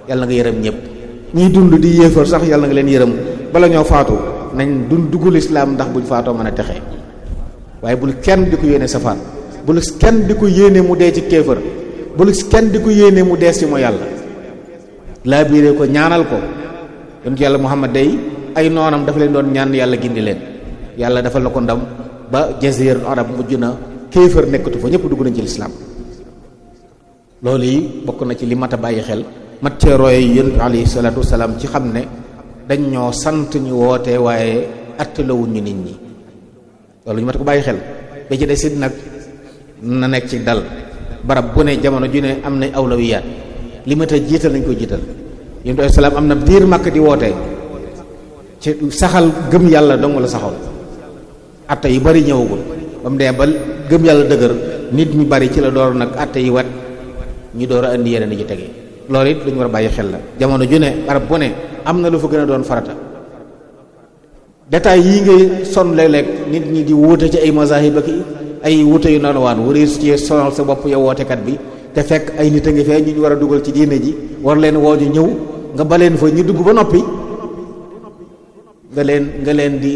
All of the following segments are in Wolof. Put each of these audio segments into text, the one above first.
yàlla nga yërëm ñëpp ñiy dund di yéefar sax yàlla nga leen yërëm bala ñoo faatu nañ dund duggul islaam ndax buñ faatoo mën a texe waaye bul kenn di ko yéene safaan bul kenn di ko yéene mu dee ci kéefër bul kenn di ko yéene mu dees ci mooy yàlla laa biiree ko ñaanal ko yonent yàlla muhammad day ay noonam dafa leen doon ñaan yàlla gindi leen yàlla dafa la ko ndam ba jazir arab mujj na kéefër nekkatu fa ñëpp dugg nañ ci lislaam loolu yi bokk na ci li mat a bàyyi xel mat cee roy yonent bi alayhi salaatu wasalaam ci xam ne dañ ñoo sant ñu woote waaye attalawuñ ñu nit ñi loolu ñu mat ko bàyyi xel ba ci desit nag na nekk ci dal barab bu ne jamono ju ne am na awlawiyaat li mat a jiital nañ ko jiital yonent bi salaam am na biir màkk di woote ci saxal gëm yàlla dong la saxal atta yu bari ñëwagul ba mu dee ba gëm yàlla dëgër nit ñu bari ci la door nag atta yi wat ñu door a indi yeneen yi ci tege loolu it lu ñu war a bàyyi xel la jamono ju ne barab bu ne am na lu fa gën a doon farata détails yii ngay son léeg-léeg nit ñi di wuute ci ay mazahib ak ay wuute yu noonu waan wari su ci sonal sa bopp yow wootekat bi te fekk ay nit a ngi fee ñu ñu war a dugal ci diine ji war leen woo ñu ñëw nga baleen fa ñu dugg ba noppi nga leen nga leen di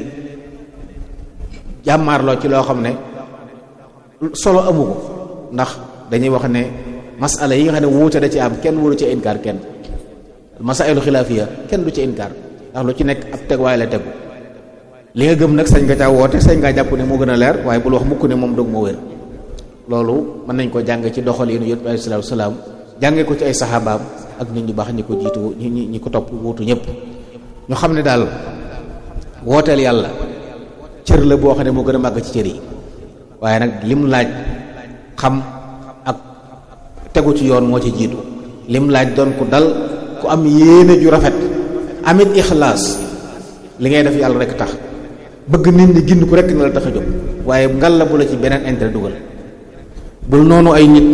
jàmmaarloo ci loo xam ne solo amu ko ndax dañuy wax ne masala yi nga xam ne wuute da ci am kenn waru ci inkaar kenn masailu xilaafiya kenn du ci inkaar ndax lu ci nekk ab teg waaye la tegu li nga gëm nag sañ nga caa woote sañ ngaa jàpp ne moo gën a leer waaye bul wax mukk ne moom dog moo wér loolu mën nañ ko jàng ci doxalinu yonent bi alayhi salaatu salaam jànge ko ci ay saxaabaam ak nit ñu baax ñi ko jiitu ñi ñi ko topp wuutu ñëpp ñu xam ne daal wooteel yàlla cër la boo xam ne moo gën a màgg ci cër yi waaye nag lim laaj xam ak tegu ci yoon moo ci jiitu lim laaj doon ku dal ku am yéene ju rafet amit ixlaas li ngay def yàlla rek tax bëgg nit ñi gind ko rek na la tax a jóg waaye ngal la bu la ci beneen intérêt dugal bul noonu ay nit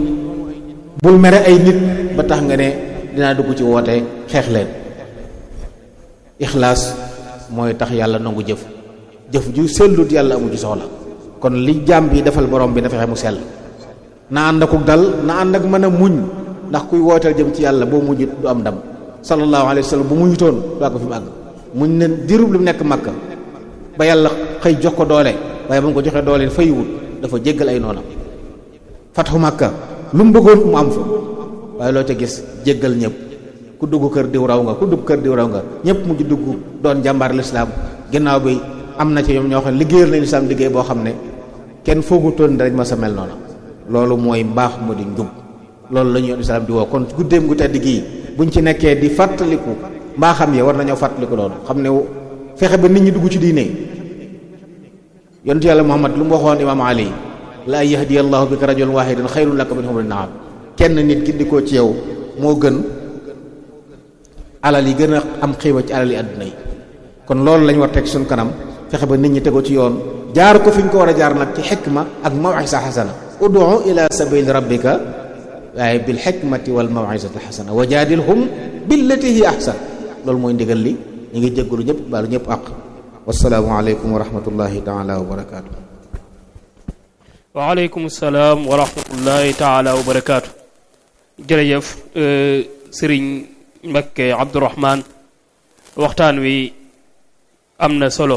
bul mere ay nit ba tax nga ne dinaa dugg ci woote xeex leen ixlaas mooy tax yàlla nangu jëf jëf ju sellut yàlla amu ci soxla kon li jaam bi defal borom bi na fexe mu sell na ànd akuk dal na ànd ak mën a muñ ndax kuy wooteel jëm ci yàlla boo muñut du am ndam sallallahu alayhi wa sallam bu muñutoon daa ko fi mu àgg muñ ne dirub lu nekk makka ba yàlla xëy jox ko doole waaye ba mu ko joxee doole faywut dafa jéggal ay noonam fatxu makka lu mu bëggoon mu am fa waaye loo ca gis jéggal ñëpp ku dugg kër diw raw nga ku dugg kër diw raw nga ñëpp mujj dugg doon jàmbaar lislaam ginnaaw bi am na ci ñoom ñoo xam ne liggéeyal nañu lislaam liggéey boo xam ne kenn foogutoon dañ ma sa mel noonu loolu mooy mbaax mu di njub loolu la ñu yoon islaam di woo kon guddeem gu tedd gii buñ ci nekkee di fàttaliku mbaaxam ya war nañoo fàttaliku loolu xam ne fexe ba nit ñi dugg ci diine yontu yàlla muhammad lu mu waxoon imaam ali la an yahdiya allahu bika rajulan wahidan xayrun laka min humri naam kenn nit gindikoo ci yow moo gën alal yi gën a am xiiba ci alal yi àdduna yi kon loolu lañ war teg suñ kanam fexe ba nit ñi tegoo ci yoon jaar ko fi ñu ko war a jaar nag ci xikma ak mawisa xasana udu ila sabili rabbika waaye bil xikmati wal mawisati xasana wa jaadilhum billati hi ahsan loolu mooy ndigal li ñu ngi jéggalu ñëpp baalu ñëpp àq wasalaamu aleykum wa rahmatullahi taala wa barakaatu waaleykum salaam wa rahmatullahi taala wa barakaatu jërëjëf sëriñ Mbakke Abdourahman waxtaan wi am na solo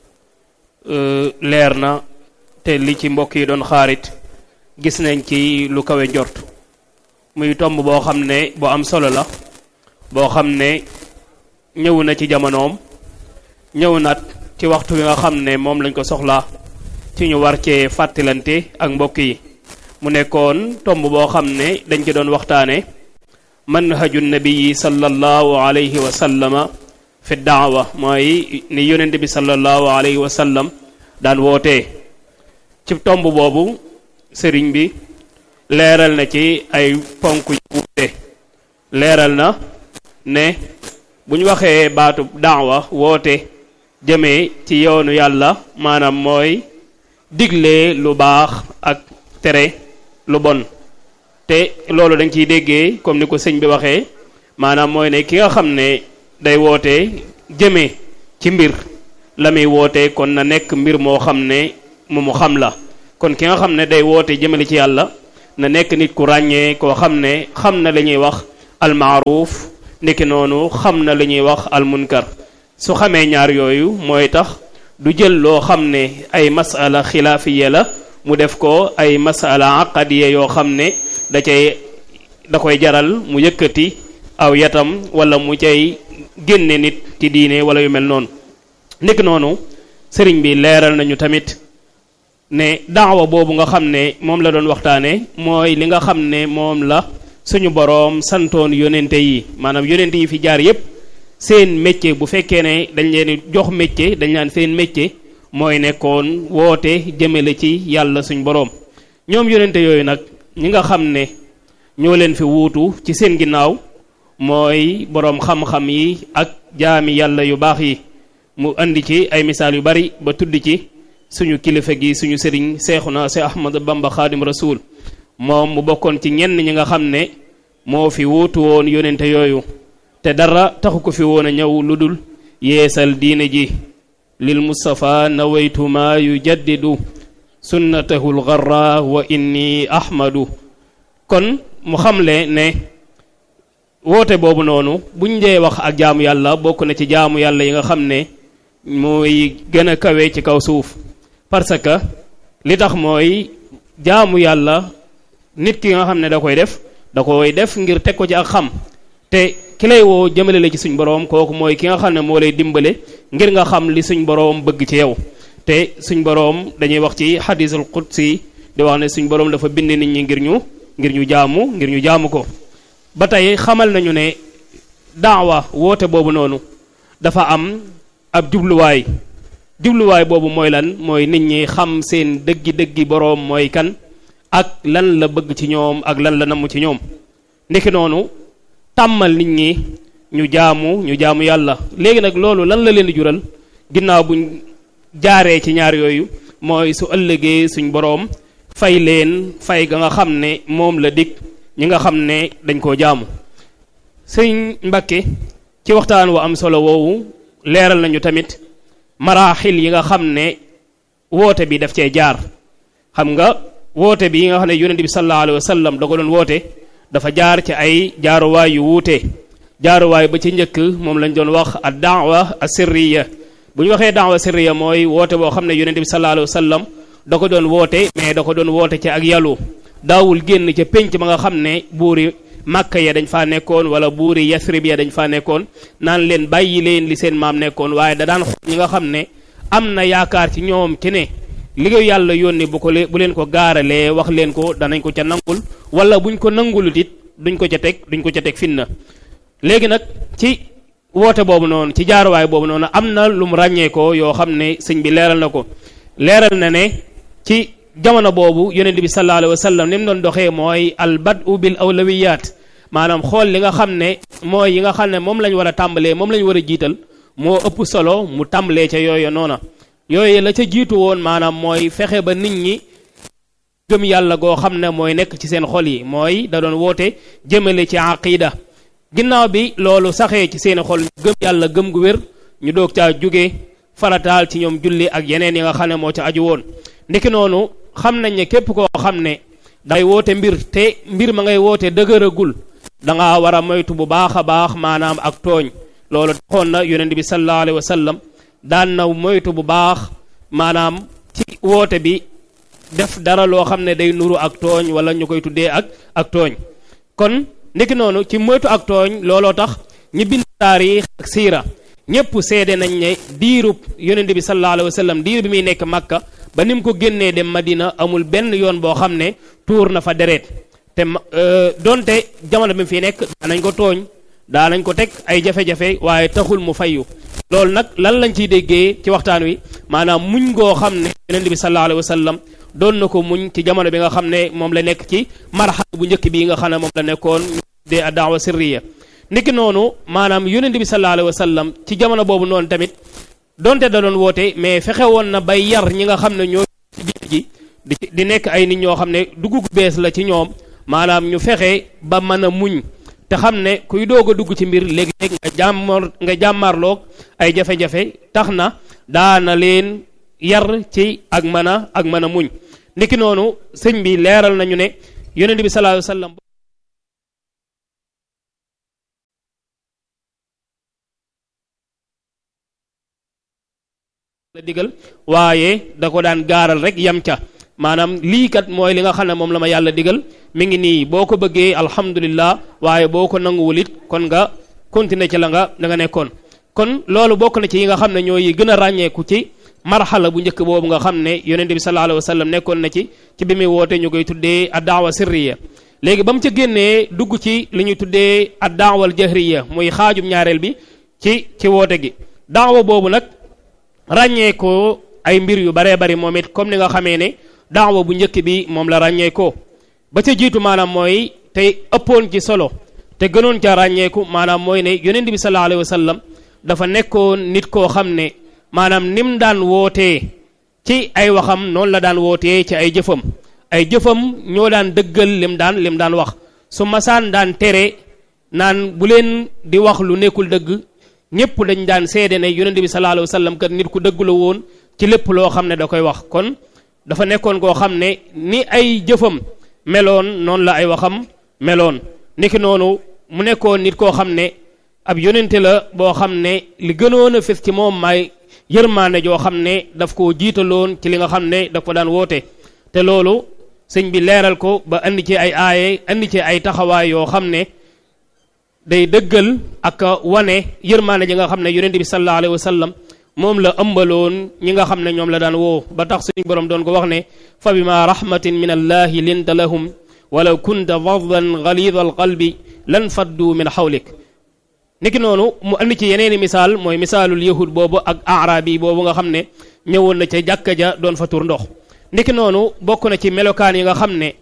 leer na te li ci mbokk yi doon xaarit gis nañ ci lu kawe njort muy tomb boo xam ne bu am solo la boo xam ne ñëw na ci jamonoom ñëw nat ci waxtu wi nga xam ne moom lañ ko soxlaa ci ñu war cee fàttalante ak mbokk yi mu nekkoon tomb boo xam ne dañ ci doon waxtaane manhaju nabii sallallahu alayhi wa sallama fi daawa mooy ni yonent bi sallallahu alayhi wa sallam daan wootee ci tomb boobu sëriñ bi leeral na ci ay ponk yu wuute leeral na ne bu ñu waxee baatu daawa woote jëmee ci yoonu yàlla maanaam mooy digle lu baax ak tere lu bon te loolu dañ ciy déggee comme ni ko sëñ bi waxee maanaam mooy ne ki nga xam ne day woote jëmee ci mbir la muy woote kon na nekk mbir moo xam ne mu mu xam la kon ki nga xam ne day woote jëmale ci yàlla na nekk nit ku ràññee koo xam ne xam na la ñuy wax almaaruf ndiki noonu xam na li ñuy wax almunkar su xamee ñaar yooyu mooy tax du jël loo xam ne ay masala xilaafiya la mu def ko ay masala aqadiya yoo xam ne da cay da koy jaral mu yëkkati aw yatam wala mu cay génne nit ci diine wala yu mel noonu ndiki noonu sëriñ bi leeral nañu tamit ne daawa boobu nga xam ne moom la doon waxtaane mooy li nga xam ne moom la suñu boroom santoon yonente yi maanaam yonente yi fi jaar yépp seen métier bu fekkee ne dañ leen jox métier dañ naan seen métier mooy nekkoon woote jëmale ci yàlla suñ boroom ñoom yonente yooyu nag ñi nga xam ne ñoo leen fi wuutu ci seen ginnaaw mooy boroom xam-xam yi ak jaami yàlla yu baax yi mu andi ci ay misaal yu bari ba tudd ci suñu kilifa gi suñu sëriñ seexuna si ahmad bamba xaadim rasul moom mu bokkoon ci ñenn ñi nga xam ne moo fi wuutu woon yonente yooyu te dara taxu ko fi woon a ñëw lu dul yeesal diine ji lil mustafa nawaytu ma yujaddidu sunnatahu lgarra wa inni ahmadu kon mu xamle ne woote boobu noonu buñ dee wax ak jaamu yàlla bokk na ci jaamu yàlla yi nga xam ne mooy gën a kawe ci kaw suuf parce que li tax mooy jaamu yàlla nit ki nga xam ne da koy def da koy def ngir teg ko ci ak xam te ki lay woo jëmale la ci suñ boroom kooku mooy ki nga xam ne moo lay dimbale ngir nga xam li suñ boroom bëgg ci yow te suñ boroom dañuy wax ci xadisul qudsi di wax ne suñ boroom dafa bind nit ñi ngir ñu ngir ñu jaamu ngir ñu jaamu ko ba tey xamal nañu ne daawa woote boobu noonu dafa am ab jubluwaay jubluwaay boobu mooy lan mooy nit ñi xam seen dëggi-dëggi boroom mooy kan ak lan la bëgg ci ñoom ak lan la namm ci ñoom ndeki noonu tàmmal nit ñi ñu jaamu ñu jaamu yàlla léegi nag loolu lan la leen di jural ginnaaw buñ jaaree ci ñaar yooyu mooy su ëllëgee suñ boroom fay leen fay ga nga xam ne moom la dig ñi nga xam ne dañ koo jaamu sëñ Mbakke ci waxtaan wa am solo woowu leeral nañu tamit maraaxil yi nga xam ne woote bi daf cee jaar xam nga woote bi yi nga xam ne yonent bi sallallahu alayhi wa sallam da ko doon woote dafa jaar ci ay jaaruwaay yu wuute jaaruwaay ba ci njëkk moom lañ doon wax ad daawa asirriya bu ñu waxee daawa sirriya mooy woote boo xam ne yonent bi sallallahu alayhi wa sallam da ko doon woote mais da ko doon woote ci ak yàllu daawul génn ca pénc ma nga xam ne buuri màkka ya dañ faa nekkoon wala buuri yasrib ya dañ faa nekkoon naan leen bàyyi leen li seen maam nekkoon waaye da daan xool ñi nga xam ne am na yaakaar ci ñoom ci ne liggéey yàlla yónni bu ko le bu leen ko gaaralee wax leen ko danañ ko ca nangul wala buñ ko nangulut it duñ ko ca teg duñ ko ca teg finna léegi nag ci woote boobu noonu ci jaaruwaay boobu noonu am na lu mu ràññee ko yoo xam ne sëñ bi leeral na ko leeral na ne ci jamono boobu yonent bi sallallahu alayhi wa sallam ni mu doon doxee mooy al badu bil awlawiyat maanaam xool li nga xam ne mooy yi nga xam ne moom lañ war a tàmbalee moom lañ war a jiital moo ëpp solo mu tàmbalee ca yooyu noona yooyu la ca jiitu woon maanaam mooy fexe ba nit ñi gëm yàlla goo xam ne mooy nekk ci seen xol yi mooy da doon woote jëmale ci aqida ginnaaw bi loolu saxee ci seen xol gëm yàlla gëm gu wér ñu doog caa jóge farataal ci ñoom julli ak yeneen yi nga xam ne moo ca aju woon ndiki noonu xam nañ ne képp koo xam ne dangay woote mbir te mbir ma ngay woote dëgëragul da nga war a moytu bu baax a baax maanaam ak tooñ loolu taxoon na yonent bi sallallahu alayhi wa sallam daan na moytu bu baax maanaam ci woote bi def dara loo xam ne day nuru ak tooñ wala ñu koy tuddee ak ak tooñ kon ndiki noonu ci moytu ak tooñ looloo tax ñi bind taarix ak siira ñépp seede nañ ne diirub yonent bi sallallahu alayhi wa sallam diir bi muy nekk Makka ba ni mu ko génnee dem Madina amul benn yoon boo xam ne tuur na fa deret te donte jamono bi mu fi nekk daanañ ko tooñ daanañ ko teg ay jafe-jafe waaye taxul mu fayu loolu nag lan lañ ciy déggee ci waxtaan wi maanaam muñ goo xam ne yonent bi sallallahu alayhi wa sallam doon na ko muñ ci jamono bi nga xam ne moom la nekk ci marxal bu njëkk bi nga xam ne moom la nekkoon de daawa sirriya niki noonu maanaam yonent bi sallallahu alayhi wa sallam ci jamono boobu noonu tamit donte da doon woote mais fexe woon na bay yar ñi nga xam ne ñoo ci diine ji di di nekk ay nit ñoo xam ne dugg gu bees la ci ñoom maanaam ñu fexe ba mën a muñ te xam ne kuy doog a dugg ci mbir léegi-léeg nga jàmmar nga jàmmarloog ay jafe-jafe tax na daana leen yar ci ak mën a ak mën a muñ niki noonu sëñ bi leeral nañu ne yonent bi sallallahu alayhi wa sallam la digal waaye da ko daan gaaral rek yam ca maanaam lii kat mooy li nga xam ne moom la ma yàlla digal mi ngi nii boo ko bëggee alhamdulillah waaye boo ko nanguwul it kon nga continuer ci la nga da nga nekkoon kon loolu bokk na ci yi nga xam ne ñooy gën a ràññeeku ci marxala bu njëkk boobu nga xam ne yonente bi sallallahu alayhi wa sallam nekkoon na ci ci bi muy woote ñu koy tuddee ad daawa sirriya léegi ba mu ca génnee dugg ci li ñuy tuddee ad daawal jahriya muy xaajum ñaareel bi ci ci woote gi daawa boobu nag ràññee ko ay mbir yu baree bari moom it comme ni nga xamee ne daawa bu njëkk bi moom la ràññee ko ba ca jiitu maanaam mooy tey ëppoon ci solo te gënoon ca ràññeeku maanaam mooy ne yonent bi sallallahu alayhi wa sallam dafa nekkoon nit koo xam ne maanaam nim daan wootee ci ay waxam noonu la daan wootee ci ay jëfam ay jëfam ñoo daan dëggal lim daan lim daan wax su masaan daan tere naan bu leen di wax lu nekkul dëgg ñëpp dañ daan seede ne yonente bi sallallahu alayhi wa sallam kat nit ku dëgg la woon ci lépp loo xam ne da koy wax kon dafa nekkoon koo xam ne ni ay jëfam meloon noonu la ay waxam meloon niki noonu mu nekkoon nit koo xam ne ab yonente la boo xam ne li gënoon a fes ci moom may yërmaane joo xam ne daf koo jiitaloon ci li nga xam ne daf ko daan woote te loolu sëñ bi leeral ko ba andi ci ay aaye andi ci ay taxawaay yoo xam ne day dëggal ak wane yërmaane ji nga xam ne yonente bi sallallahu alayhi wa sallam moom la ëmbaloon ñi nga xam ne ñoom la daan woo ba tax suñu borom doon ko wax ne fa bima rahmatin min allahi linta lahum walaw kunta faddan galida alqalbi lan faddu min xawlik niki noonu mu andi ci yeneeni misaal mooy misaalul yahud boobu ak arabi boobu nga xam ne ñëwoon na ca jàkka ja doon fa tur ndox niki noonu bokk na ci melokaan yi nga xam ne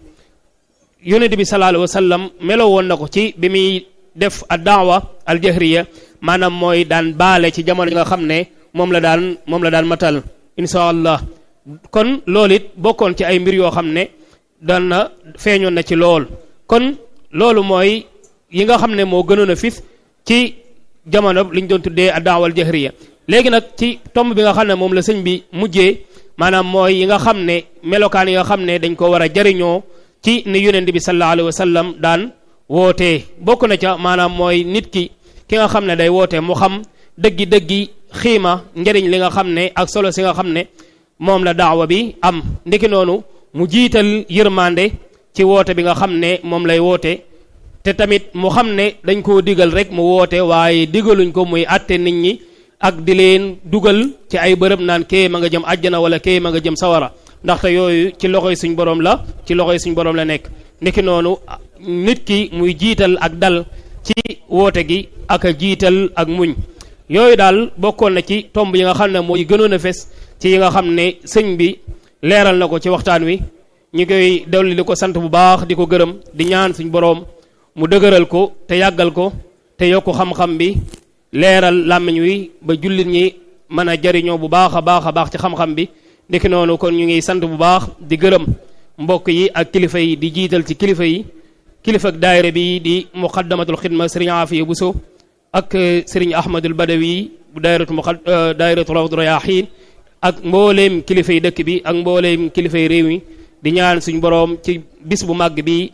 yonente bi sallallahu alayhi wa sallam melo woon na ko ci bi muy def ad daawa al jahriya maanaam mooy daan baale ci jamono yi nga xam ne moom la daan moom la daan matal insha allah kon loolu it bokkoon ci ay mbir yoo xam ne daan na feeñoon na ci lool kon loolu mooy yi nga xam ne moo gënoon a fis ci jamono li ñu doon tuddee ad daawa al jahriya léegi nag ci tomb bi nga xam ne moom la sëñ bi mujjee maanaam mooy yi nga xam ne melokaan yi nga xam ne dañ ko war a jariñoo ci ni yonent bi sallallahu alayhi wa sallam daan wootee bokk na ca maanaam mooy nit ki ki nga xam ne day woote mu xam dëggi dëggi xiima njëriñ li nga xam ne ak solo si nga xam ne moom la daawa bi am ndiki noonu mu jiital yërmande ci woote bi nga xam ne moom lay woote te tamit mu xam ne dañ koo digal rek mu woote waaye digaluñ ko muy àtte nit ñi ak di leen dugal ci ay bërëb naan kee ma nga jëm àjjana wala kee ma nga jëm sawara ndaxte yooyu ci loxoy suñ borom la ci loxoy suñ borom la nekk niki noonu nit ki muy jiital ak dal ci woote gi ak a jiital ak muñ yooyu daal bokkoon na ci tomb yi nga xam ne mooy gënoon a fes ci yi nga xam ne sëñ bi leeral na ko ci waxtaan wi ñu koy dolli di ko sant bu baax di ko gërëm di ñaan suñ boroom mu dëgëral ko te yàggal ko te yokku xam-xam bi leeral làmmiñ wi ba jullit ñi mën a jariñoo bu baax a baax a baax ci xam-xam bi ndiki noonu kon ñu ngi sant bu baax di gërëm mbokk yi ak kilifa yi di jiital ci kilifa yi kilifa ak daayira bi di muqaddamatul xidma sëriñ Afiya Buso ak sëriñ Ahmadul Badawi bu daayiratu muqad daayiratu rawdu rayaxiin ak mbooleem kilifa yi dëkk bi ak mbooleem kilifa yi réew mi di ñaan suñ boroom ci bis bu màgg bi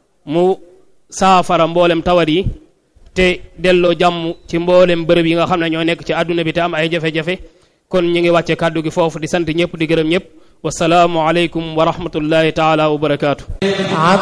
mu saafara mboolem tawat yi te delloo jàmm ci mboolem bërëb yi nga xam ne ñoo nekk ci àdduna bi te am ay jafe-jafe kon ñu ngi wàcce kàddu gi foofu di sant ñëpp di gërëm ñëpp wasalaamu aleykum wa rahmatullahi taala wa barakaatu